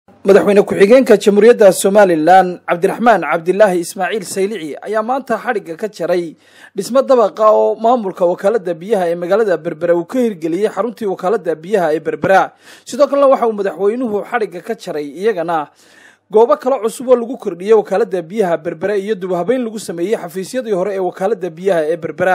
madaxweyne ku-xigeenka jamhuuriyadda somalilan cabdiraxmaan cabdilaahi ismaaciil saylici ayaa maanta xadhigga ka jaray dhismo dabaqa oo maamulka wakaalada biyaha ee magaalada berbera uu ka hirgeliyey xaruntii wakaalada biyaha ee berbera sidoo kalena waxa uu madaxweynuhu xadhigga ka jaray iyagana goobo kale cusub oo lagu kordhiyey wakaalada biyaha berbera iyo dubhabeyn lagu sameeyey xafiisyadii hore ee wakaalada biyaha ee berbera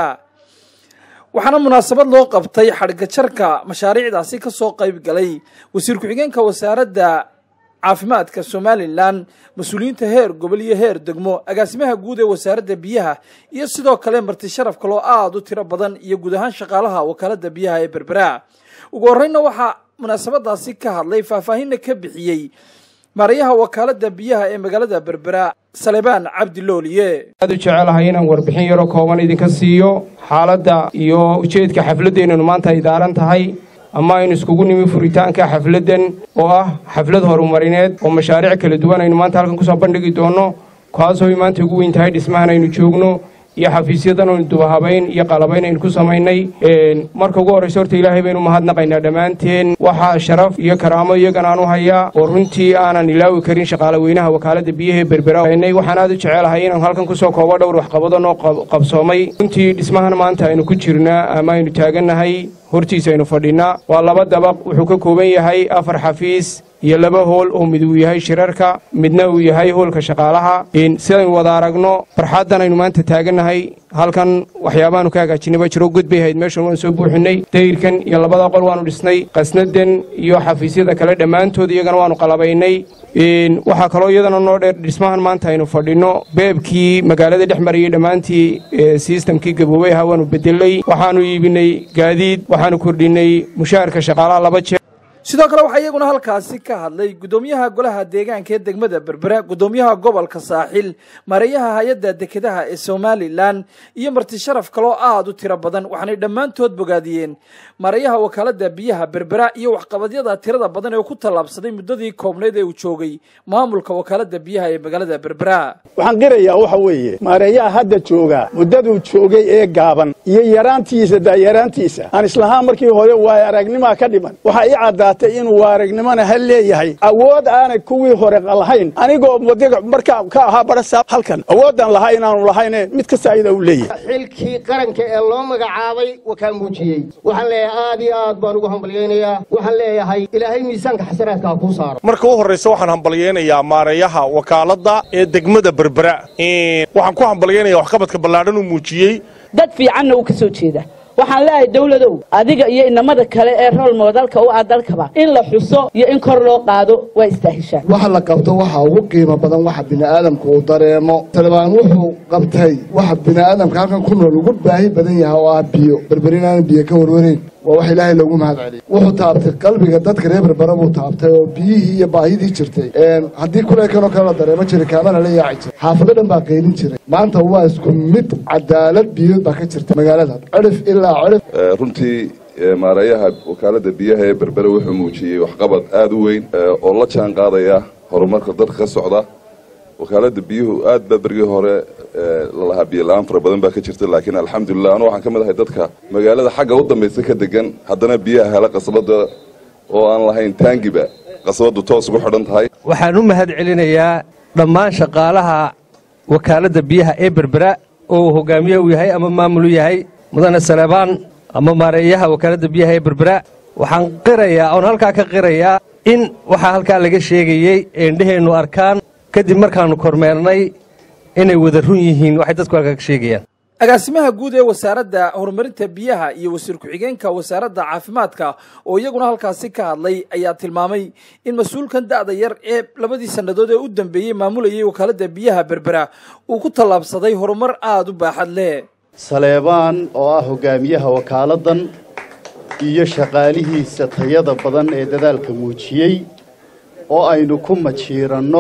waxaana munaasabad loo qabtay xadhigga jarka mashaariicdaasi kasoo qayb galay wasiir ku-xigeenka wasaaradda caafimaadka somalilan mas-uuliyiinta heer gobol iyo heer degmo agaasimaha guud ee wasaaradda biyaha iyo sidoo kale marti sharaf kaloo aada u tiro badan iyo guud ahaan shaqaalaha wakaalada biyaha ee berbera ugu horreynna waxaa munaasabadaasi ka hadlay faahfaahinna ka bixiyey maarayaha wakaalada biyaha ee magaalada berbera salebaan cabdi looliye aad u jecelahay inaan warbixin yaroo kooban idinka siiyo xaaladda iyo ujeedka xafladdeennanu maanta ay daaran tahay ama aynu iskugu nimi furitaanka xafladdan oo ah xaflad horumarineed oo mashaariic kala duwan aynu maanta halkan kusoo bandhigi doonno kaasoo ay maanta ugu weyn tahay dhismahan aynu joogno iyo xafiisyadan aynu dubahabayn iyo qalabayn aynu ku samaynay marka ugu horraysa horta ilaahay baynu mahadnaqaynaa dhammaanteen waxaa sharaf iyo karaamo iyagan aan u hayaa oo runtii aanan ilaawi karin shaqaale weynaha wakaaladda biyaha ee berbera waxaan aad u jecelahay inaan halkan kusoo koobo dhowr waxqabado noo qabsoomay runtii dhismahan maanta aynu ku jirnaa ama aynu taagannahay hortiisa aynu fadhinnaa waa laba dabaq wuxuu ka kooban yahay afar xafiis iyo laba hool oo mid uu yahay shirarka midna uu yahay hoolka shaqaalaha sidaynu wada aragno barxaddan aynu maanta taagannahay halkan waxyaabahaanu ka hagaajinay baa jiro god bay ahayd meeshan waan soo buuxinnay dayirkan iyo labada qol waannu dhisnay qasnadan iyo xafiisyada kale dhammaantood iyagana waannu qalabaynay waxaa kaloo iyadana noo dheer dhismahan maanta aynu fadhinno beebkii magaalada dhex marayay dhammaantii sistamkii gaboobay ahaa waannu bedelay waxaannu iibinay gaadiid waxaannu kordhinnay mushaharka shaqaalaha laba jeer sidoo kale waxaa iyaguna halkaasi ka hadlay guddoomiyaha golaha deegaanka ee degmada berbera guddoomiyaha gobolka saaxil maareeyaha hay-adda dekedaha ee somalilan iyo marti sharaf kaloo aada u tiro badan waxaanay dhammaantood bogaadiyeen maareeyaha wakaalada biyaha berbera iyo waxqabadyada tirada badan ee ku tallaabsaday muddadii koobneyd ee uu joogay maamulka wakaalada biyaha ee magaalada berbera waxaan qirayaa waxa weeye maareeyaha hadda jooga muddaduu joogay ee gaaban iyo yaraantiisa daayaraantiisa aan islahaan markii hore waayo aragnimaa ka dhiman waxaa ii caddaa inuu waaragnimona ha leeyahay awood aanay kuwii hore lahayn anigoo wadiga markaa ka ahaa barasaab halkan awoodaan lahaa inaanu lahayne mid kasta ayada u leeyahay xilkii qaranka ee loo magacaabay wakaa muujiyey waxaan leeyahay aad iyo aad baan ugu hambalyaynayaa waxaan leeyahay ilaahay miisaanka xasanaadka ha kuu saaro marka u horraysa waxaan hambalyaynayaa maareeyaha wakaaladda ee degmada berbera waxaan ku hambalyaynaya waxqabadka ballaadhan uu muujiyey dad fiicanna uu ka soo jeeda waxaan leeyahay dawladow adiga iyo inamada kale ee rool moodalka u ah dalkaba in la xuso iyo in kor loo qaado waa istaahishaan waxa la qabto waxa ugu qiimo badan waxa bini'aadamku uu dareemo talibaan wuxuu qabtay waxa bini'aadamka halkan ku nool ugu baahi badan yahay oo ah biyo berberinaana biyo ka warwareyn waa wax ilaahay loogu mahad celiyey wuxuu taabtay qalbiga dadka reer berbera buu taabtay oo biyihii iyo baahidii jirtay haddii kuleekanoo kale la dareemo jiray kaamana la yaaci jiray xaafado dhan baa qaylin jiray maanta waa isku mid cadaalad biyood baa ka jirta magaalada cirif ilaa cirif runtii maareeyaha wakaalada biyaha ee berbera wuxuu muujiyey waxqabad aada u weyn oo la jaan qaadaya horumarka dadka ka socda wakaalada biyuhu aad baa bergii hore lalahaa biyo la-aan fara badan baa ka jirta laakiin alxamdulilah anu waxaan ka mid ahay dadka magaalada xagga u dambaysa ka degan haddana biyaha hela qasbada oo aan lahayn taangiba qasbadu toos ugu xidhan tahay waxaan u mahad celinayaa dhammaan shaqaalaha wakaaladda biyaha ee berbera oo uu hogaamiye u yahay ama maamul u yahay mudane salebaan ama maareeyaha wakaaladda biyaha ee berbera waxaan qirayaa oon halkaa ka qirayaa in waxaa halkaa laga sheegayey eendheheennu arkaan kadib markaannu kormeernay inay wada run yihiin waxay dadku halkaa ka sheegayaan agaasimaha guud ee wasaaradda horumarinta biyaha iyo wasiir ku-xigeenka wasaaradda caafimaadka oo iyaguna halkaasi ka hadlay ayaa tilmaamay in mas-uulkan da'da yar ee labadii sannadood ee u dambeeyey maamulayay wakaaladda biyaha berbera uu ku tallaabsaday horumar aada u baaxad leh saleebaan oo ah hogaamiyaha wakaaladdan iyo shaqaalihiisa tayada badan ee dadaalka muujiyey oo aynu ku majiiranno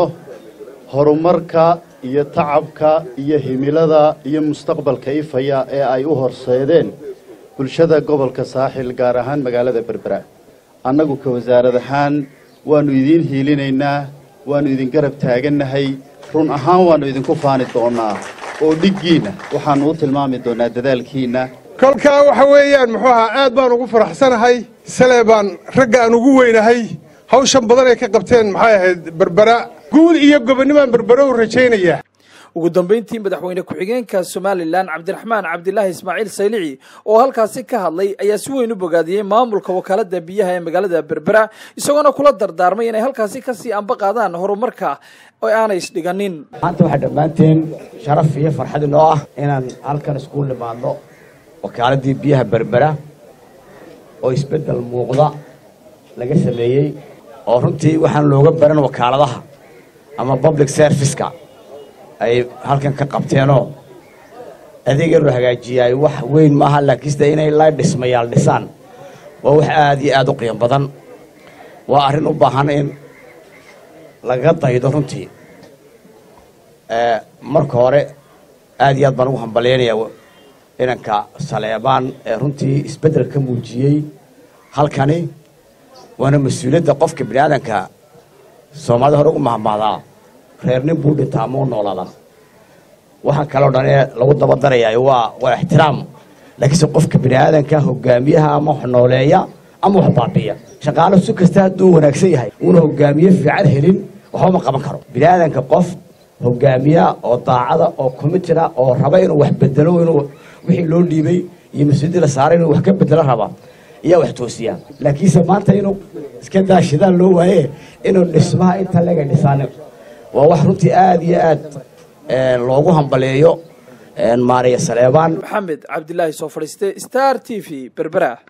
horumarka iyo tacabka iyo himilada iyo mustaqbalka ifaya ee ay u horseedeen bulshada gobolka saaxil gaar ahaan magaalada berbera annagu ka wasaarad ahaan waannu idiin hiilinaynaa waannu idin garab taagannahay run ahaan waannu idinku faani doonnaa oo dhiggiinna waxaannu u tilmaami doonnaa dadaalkiinna kolkaa waxa weeyaan muxuu ahaa aad baan ugu faraxsanahay sale baan ragga aan ugu weynahay hawshan badan ay ka qabteen maxay ahayd berbera guul iyo gobonnimaan berbere u rajaynaya ugu dambeyntii madaxweyne ku-xigeenka somalilan cabdiraxmaan cabdilaahi ismaaciil saylici oo halkaasi ka hadlay ayaa si weyn u bogaadiyey maamulka wakaalada biyaha ee magaalada berbera isagoona kula dardaarmay inay halkaasi kasii anba qaadaan horumarka oo aanay isdhiganin maanta waxaa dhammaanteen sharaf iyo farxad inoo ah inaan halkan isku nimaadno wakaaladii biyaha berbera oo isbeddel muuqda laga sameeyey oo runtii waxaan looga baran wakaaladaha ama public serviceka ay halkan ka qabteenoo adeega loo hagaajiyaay wax weyn maaha laakiinse inay la dhismayaal dhisaan waa wax aada iyo aada u qiimo badan waa arrin u baahan in laga daydo runtii marka hore aada iyo aad baan ugu hambalyaynayaa inanka saleebaan ee runtii isbeddel ka muujiyey halkani waana mas-uuliyadda qofka bini aadanka soomaalida hore ugu mahmaadaa reer nin buu dhintaa ama u noolaadaa waxaa kaloo dhan ee lagu daba darayaa waa waa ixtiraam laakiinse qofka bini aadanka hogaamiyaha ama wax nooleeya ama wax baabiya shaqaalo si kasta hadduu wanaagsan yahay uuna hogaamiye fiican helin waxba ma qaban karo bini aadanka qof hogaamiya oo daacada oo commitida oo raba inuu wax bedelo inuu wixii loo dhiibay iyo mas-uuliyadii la saaray inuu wax ka bedelo raba ayaa wax toosiya laakiinse maanta inuu iska daashidaan loo waaye inuu dhismaha inta lega dhisaanin waa wax runtii aada iyo aad loogu hambaleeyo maariya saleebaan maxamed cabdilaahi soo fadhiiste star t v berbera